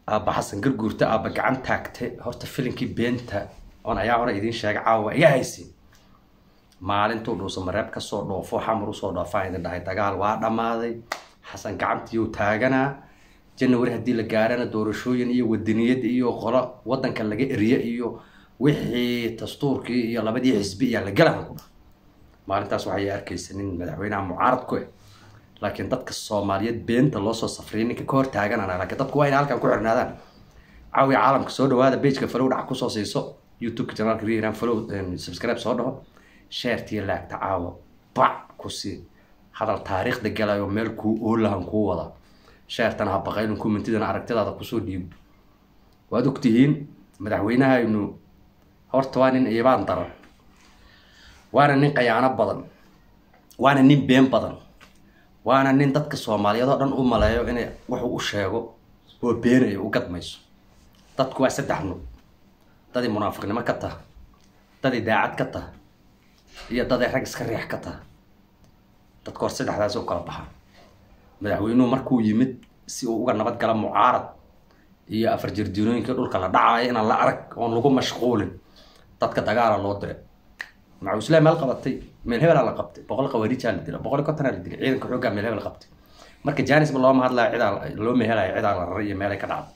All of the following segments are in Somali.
aabba xasan garguurta aabba gacan taagte horta filinkii beenta oon ayaa hore idiin sheegay caawa iga haysin maalintuu dhuusa mareeb kasoo dhoofo xamar usoo dhoofaan idin dhahay dagaal waa dhammaaday xasan gacantiiyuu taaganaa janawari haddii la gaarana doorashooyin iyo wadaniyad iyo qolo wadanka laga eriye iyo wixii dastuurkii iyo labadii xisbi iyo la galaha ku dha maalintaas waxay arkaysa nin madaxweynaha mucaarad ku eh laakiin dadka soomaaliyeed beenta loo soo safriyay ninka ka hor taaganana laakiin dadku waa inay halkan ku xirnaadaan caawiya caalamka soo dhawaada pageka falow dhac kusoo siiso youtubeka janaalka rihiran falow subscribe soo dhaho sheertiyo laagta caawa bac ku sii hadal taariikhda galayo meel kuu oolahan kuu wada sheertana ha baqaylin commentidana aragtidaada kusoo dhiibo waad ogtihiin madaxweynahaynu horta waa nin iibaan daran waana nin qayaano badan waana nin been badan waana nin dadka soomaaliyeed oo dhan u maleeyo inay wuxuu u sheego oo beenayo u gadmayso dadku waa saddex nuuc dadii munaafiqnimo ka taha dadii daacad ka taha iyo daday rag iska riix ka taha dadka hor saddexdaasi u kala baxaa madaxweynuhu markuu yimid si uu uga nabad gala mucaarad iyo afar jirdiinooyinka dhulka la dhacayo inaan la arag oon lagu mashquulin dadka dagaala loo diray macuuslaa meel qabatay meel hebelaa la qabtay boqol qawaariijaa la dila boqol kontonaa la dilay ciidanka xooggaa meel hebel qabtay marka janisba looma hadlaya cidaa loo mehelaya cidaa la raray iyo meelay ka dhacday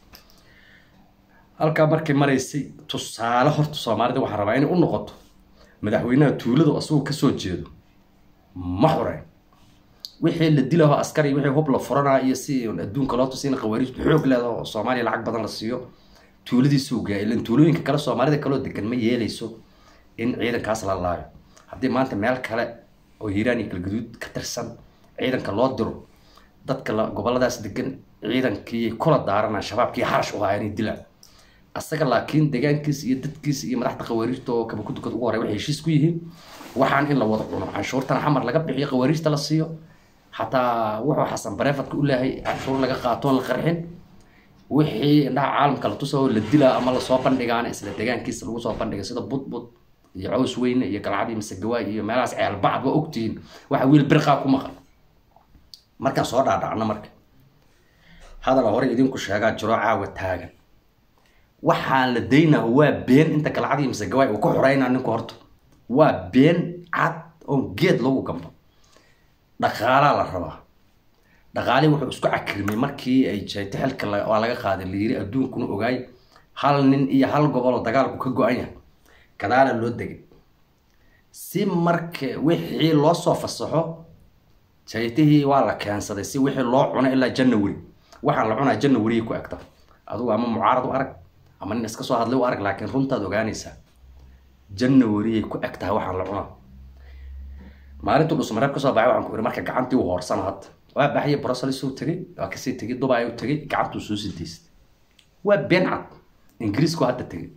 halkaa markay maraysay tusaale horta soomaalida waxaa rabaa inay u noqoto madaxweynaha tuuladu asagoo kasoo jeedo ma xoreyn wixii la dilaho askari wixii hub la furanaa iyo si adduunka loo tusiina qawaariijtu xoog leedaho oo soomaaliya lacag badan la siiyo tuuladiisuu gaaya ilan tuulooyinka kale soomaalida kaloo degan ma yeelayso in ciidankaas la laayo haddii maanta meel kale oo hiiraan iyo galgaduud ka tirsan ciidanka loo diro dadka goboladaas degan ciidankii kula daarana shabaabkii harash u ahaa inay dilaan asaga laakiin deegaankiisa iyo dadkiisa iyo madaxda qawaariijta oo kabakudukad ugu horey waxay heshiis ku yihiin waxaan in la wada cuno canshuurtana xamar laga bixiyo qawaariijta la siiyo xataa wuxuu xasan bareefadka u leehay canshuur laga qaatoon la qarxin wixii indhaha caalamka la tusa oo la dilaa ama lasoo bandhigaana isla deegaankiisa lagu soo bandhigay sida budbud iyo caws weyne iyo galcadii masegawaay iyo meelahaas ceelbacad waa ogtihiin waxa wiil birqaa ku maqan markaan soo dhaadhacno marka hadala hore idinku sheegaa jiro caawa taagan waxaan la daynaa waa been inta galcadii masegawaay uu ku xoreynaa ninku horta waa been cad oon geed lagu gamba dhaqaalaa la rabaa dhaqaalii wuxuu isku cakrimay markii ay jeeto xilka waa laga qaaday la yiri adduunkuna ogaay hal nin iyo hal gobol oo dagaalku ka go-an yahay gadaala loo degay si marka wixii loo soo fasaxo jaytihii waa la keensaday si wixii loo cuno ilaa janawari waxaan la cunaa janawariya ku egta adugu ama mucaarad u arag ama nin iska soo hadlay u arag laakiin runtaad ogaanaysaa janawariyay ku eg tahay waxaan la cunaa maalintuu dhusmareeb kasoo baxay waxaan ku iri marka gacantii u hoorsana hadda waa baxaya brussels uu tegay waa kasii tegay dubai u tegay gacantuu soo sidaystay waa been cad ingiriisku hadda tegay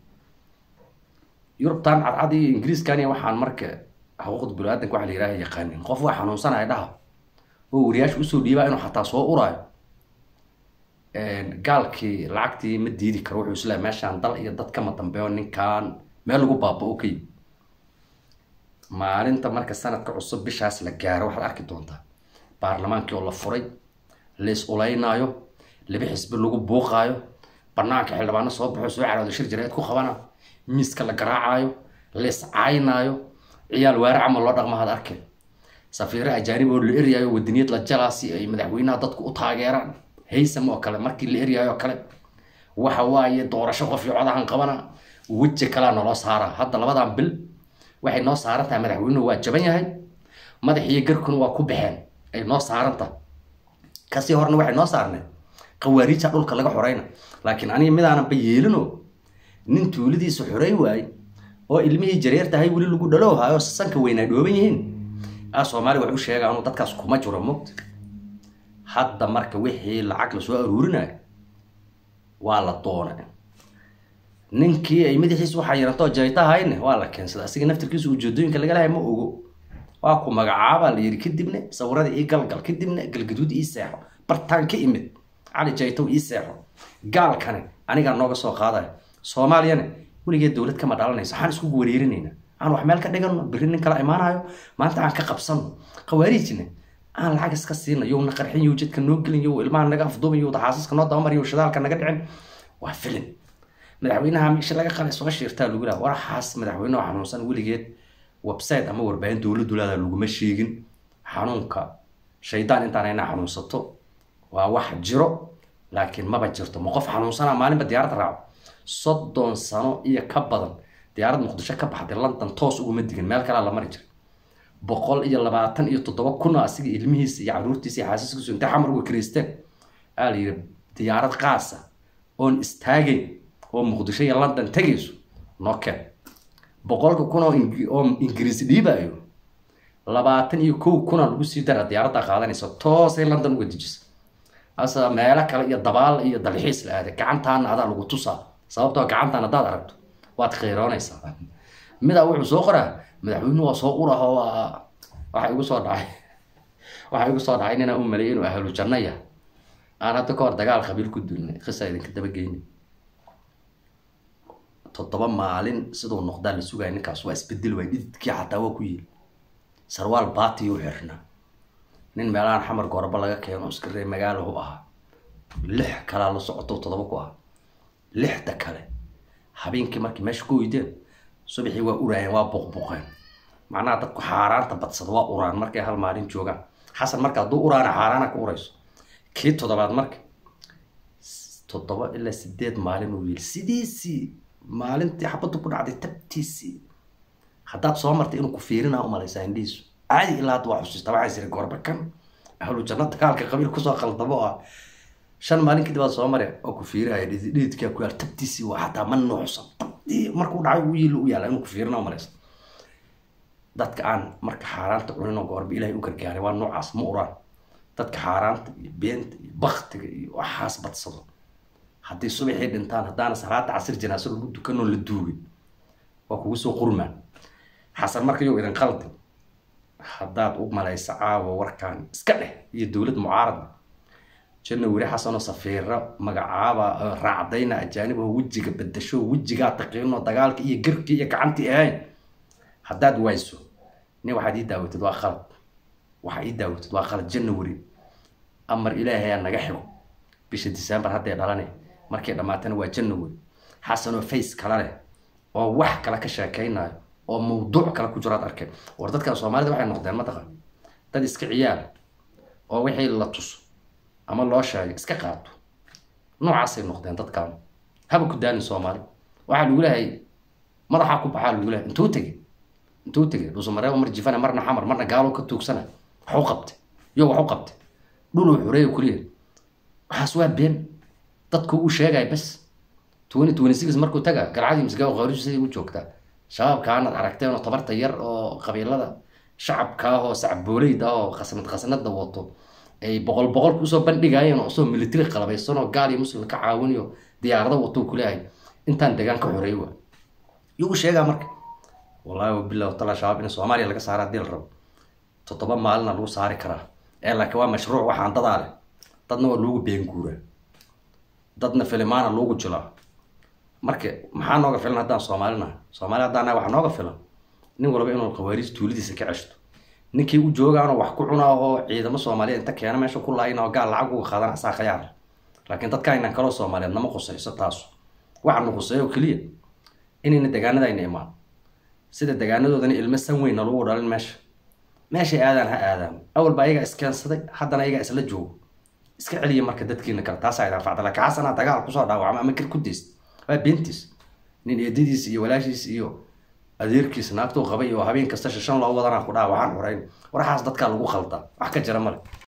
yurubtan cadcad iyo ingiriiskani waxaan marka xuquuqda bini-aadanka waxa la yidhaha yaqaanin qof waa xanuunsanaya dhaha oo wariyaasha usoo dhiibaa inuu xataa soo uraayo gaalkii lacagtii ma diidi karo wuxuu isleeya meeshaan dal iyo dad kama dambeeyo ninkan meel lagu baaba-o ka yimi maalinta marka sanadka cusub bishaas la gaaro waxaad arki doontaa baarlamaankii oo la furay leis ulaynaayo laba xisbi lagu buuqaayo banaanka xildhibaano soo baxo soo carooda shir jareed ku qabana miiska la garaacaayo leis caynaayo ciyaal waare camal loo dhaqma had arkeen safiire ajaanib oo la eryaayo wadaniyad la jalaa si ay madaxweynaha dadku u taageeraan haysam oo kale markii la eryaayo kale waxa waaye doorasho qof iyo codahan qabana weji kalaa naloo saara hadda labadan bil waxay noo saaran tahay madaxweynuhu waa jaban yahay madaxiyo garkuna waa ku baxeen ay noo saaran tahay kasii horna waxay noo saarneen qawaariija dhulka laga xoreyna laakiin aniga midaananba yeelino nin tuuladiisa xorey waayey oo ilmihii jareer tahay weli lagu dhalowhayo sanka weynaa dhooban yihiin a soomaaliya wax u sheega anuu dadkaas kuma jiro mogta hadda marka wixii lacag lasoo aruurinayo waa la doona ninkii ay madaxiisa waxaa yarantoo jaytahayne waa la keensaday asiga naftirkiisa ujeedooyinka laga lahay ma ogo waa ku magacaabaa la yidhi kadibna sawirada ii galgal kadibna galgaduud ii seexo bartaan ka imid cali jaytow ii seexo gaalkane anigaa nooga soo qaadaya soomaaliyana weligeed dowlad kama dhalanayso waxaan isku wareerinayna aan wax meel ka dhigano berri nin kala imaanayo maanta aan ka qabsano khawaariijna aan lacag iska siina yow na qarxin yow jidka noo gelin yow ilmaha naga afduuban yow xaasaska noo dabamar yow shidaalka naga dhicin waa filin madaxweynaha meesha laga qalay soo shiirtaa lagu laha waraxaas madaxweyneha xanuunsan weligeed website ama warbaahin dowladdu leedaha laguma sheegin xanuunka shaydaan intaan inaa xanuunsato waa wax jiro laakiin maba jirto ma qof xanuunsana maalinba diyaarad raaco soddon sano iyo ka badan diyaarad muqdisho ka baxday london toos uguma digin meel kalea la mari jiray boqol iyo labaatan iyo toddoba kun oo asiga ilmihiisa iyo caruurtiisa iyo xaasiskiisu intay xamar uga kiriisteen aa la yidhi diyaarad qaasa oon istaagayn oo muqdisho iyo london tegayso noo keen boqolka kun oo oo ingiriis dhiibayo labaatan iyo kow kuna lagu sii dara diyaaradda qaadanaysa toosay london uga dejisa asa meelo kale iyo dabaal iyo dalxiis la aaday gacantaana adaa lagu tusaa sababtoo gacantaan haddaad aragto waad kheyroonaysaa midaa wuxuu soo qoraa madaxweynuhu waa soo uraho waa waxa igu soo dhacay waxa igu soo dhacay ninaa u maleeyay inuu ahlu janno yahay aan hadda ka hor dagaal qabiil ku duulnay qisa idinka dabageyni toddoba maalin siduu noqdaa la sugaya ninkaas waa isbedel waay dhididkii xataa waa ku yiri sarwaal baatiyu xirnaa nin meelahan xamar gooraba laga keeno iska ree magaalo u ahaa lix kalaa la socoto toddoba ku ah lixda kale habeenkii markii meesha ku weydeen subaxii waa uraayeen waa buqbuqeen macnaha dadku xaaraanta badsada waa uraan markay hal maalin joogaan xasan marka hadduu uraana xaaraana ka urayso kii toddobaad marka toddoba ilaa sideed maalin uu yiri sidiisii maalintii xabaddu ku dhacday tabtiisii haddaad soo martay inuu ku fiirinaa umalaysaa indhihiisu caadi ilaa hadda waa xusuusta waxaa jira goorba kan ahlu janno dagaalka qabiil kusoo qaldamo oo ah shan maalin kadib aad soo mare oo ku fiirihaya dhididkaa ku yaal tabtiisii waa xataa ma nuuxsan tabtii markuu dhacay uu yiil u yaala inuu ku fiirina umalaysa dadka aan marka xaaraanta cunin oo goorba ilaahay u gargaaray waa noocaas ma uraan dadka xaaraanta iyo beenta iyo baktiga iyo waxaas badsado haddii subaxii dhintaan haddaana salaada casir janaaso lagu dukanoo la duugin waa kugu soo qurmaan xasan marka yow idin qaldi haddaad u malaysa caawa warkaan iska dheh iyo dowlad mucaarada janna weri xasanoo safiiro magacaaba raacdayna ajaaniboo wejiga bedasho wejigaa taqiinoo dagaalka iyo garkii iyo gacantii ahayn haddaad wayso nin waxaad ii daawatid waa qalad waxaa ii daawatid waa qalad janna weri amar ilaahay aa naga xigo bisha december hadday dhalane markay dhammaatana waa janna weri xasanoo face kala leh oo wax kale ka sheekaynayo oo mawduuc kale ku jiro ad arkeen war dadkan soomaalida waxay noqdeen mataqan dad iska ciyaar oo wixii la tuso ama loo sheegay iska qaato noocaasay noqdeen dadkan haba ku daanin soomaali waxaa lagu leehay madaxaa ku baxaa lagu leehay intuu tegey intuu tegey dhuusamareeba mar jifana marna xamar marna gaalo ka tuugsana waxu qabtay yo waxu qabtay dhuluu xureeyo kuliya waxaas waa been dadku uu sheegaya bas twenty twenty six markuu taga galcadii misgaawo qawrishu siday u joogtaa shabaabkaanad aragteen oo tabarta yar oo qabiilada shacabka ah oo sacbooleyda ah oo khasnad khasnada wato ay boqol boqol kusoo bandhigayeen oo isoo military qalabaysan oo gaal iyo muslim ka caawinayo diyaarado wato kuleeyahay intaan degaan ka xoreey waa yuu sheegaa marka wallahi wabilah watala shabaab in soomaaliya laga saara hadii la rabo toddoba maalina lagu saari karaa ee laakiin waa mashruuc waxaan dadaa leh dadna waa loogu beenguuraa dadna filimaana loogu jilaa marka maxaa nooga filan haddaan soomaalina soomaali haddaan waxaa nooga filan nin walba inuu khawaariij tuuladiisa ka ceshto ninkii u joogaanoo wax ku cunaa oo ciidamo soomaaliyeed inta keena meesha ku laayina oo gaal lacag uga qaadan asaa khayaar laakiin dadka aynan kaloo soomaaliyeed nama qusayso taasu waxaanu quseeyo keliya inayna degaanadayna imaan sida degaanadoodana ilmo san weynna lagu dhalin meesha meeshay aadaan ha aadaan awalba ayagaa iskeensaday haddana ayagaa isla joogo iska celiya marka dadkiina kale taasaa idaan facda laakiin xasanaa dagaal kusoo dhaawacma ama kir ku deyst waa beentiis nin eedadiis iyo walaashiis iyo adeerkiis naagtuu qabay oo habeen kasta shishan loo wadanaa ku dhaha waxaan xoreyn waraxaas dadkaa lagu khaldaa wax ka jira male